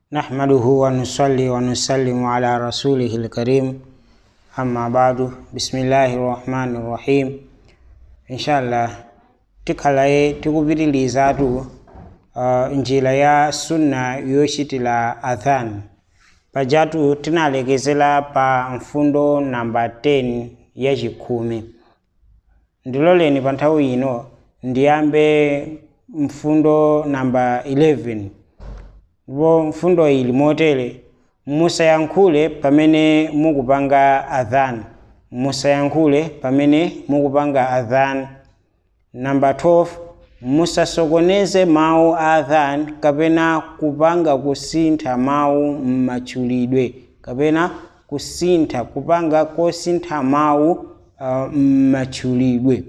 نحمده ونصلي ونسلم على رسوله الكريم أما بعد بسم الله الرحمن الرحيم إن شاء الله tikhalaye tikupitirizatu uh, njira ya sunna yochitira adhan pajatu tinalekezera pa mfundo namba 10 ya chikhumi ndiloleni pa nthawi ino ndiyambe mfundo namba 11 ndipo mfundo ili motere musayankhule pamene mukupanga adhan musayankhule pamene mukupanga adhan namba 12 musasokoneze mawu a adhan kapena kupanga kusintha mawu m'matchulidwe kapena kusintha kupanga kosintha mawu uh, m'matchulidwe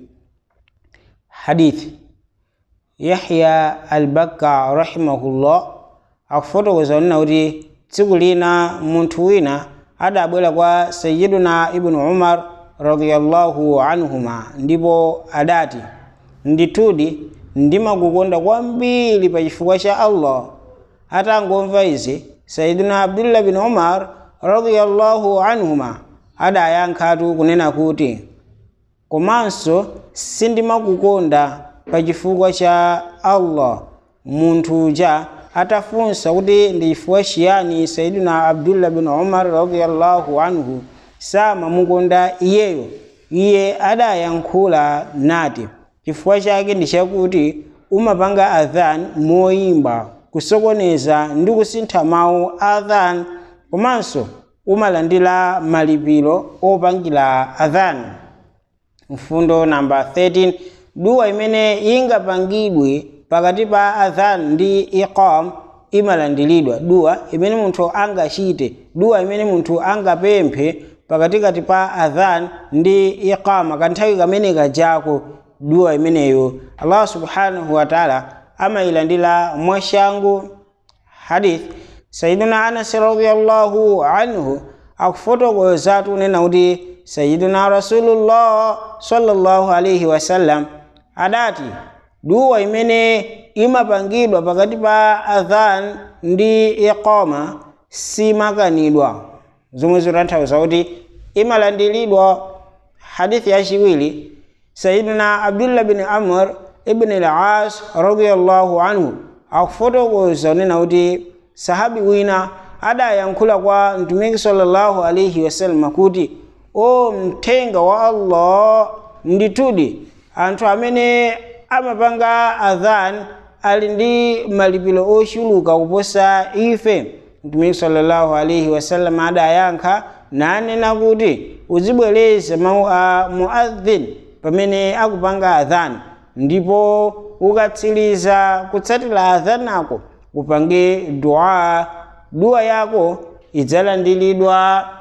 hadithi yahya albakka rahimahullah akufotokoza kunena kuti tsiku lina munthu wina adabwera kwa sayiduna ibnu umar radiyallahu anhuma ndipo adati ndithudi ndimakukonda kwambiri pa chifukwa cha allah atangomva izi sayiduna abdullah bin umar radiyallahu anhuma adayankhatu kunena kuti komanso sindimakukonda pa chifukwa cha allah munthu uja atafunsa kuti ndi chifukwa chiyani sayidina abdullah bin umar radiyallahu anhu samamukonda iyeyo iye adayankhula nati chifukwa chake ndi chakuti umapanga adhan moyimba kusokoneza ndi kusintha mawu adhan komanso umalandira malipiro opangira adhan mfundo namba 13 duwa imene ingapangidwe pakati pa adhan ndi iqam imalandiridwa duwa imene munthu angachite duwa imene munthu angapemphe pakatikati pa adhan ndi iqama kanthawi kamene kajako duwa imeneyo allah subhanahu wataala amayilandira mwashangu hadith sayiduna anas radiallahu anhu akufotokoza tunena kuti sayiduna rasulullah sallallahu alaihi wasallam adati duwa imene imapangidwa pakati pa adhan ndi iqama simakanidwa zomwe zitanthauza kuti imalandiridwa hadithi yachiwiri sayidina abdullah bin amr ibn al-as radiyallahu anhu akufotokoza unena kuti sahabi wina adayankhula kwa mtumiki sallallahu alaihi wasallam kuti o mthenga wa allah ndithudi anthu amene amapanga adhan ali ndi malipiro ochuluka kuposa ife mtumiki sallallahu alaihi wasallam adayankha nanena kuti uzibwereza mawu a muadhin pamene akupanga adhan ndipo ukatsiriza kutsatira adhan ako upange dua dua yako idzalandiridwa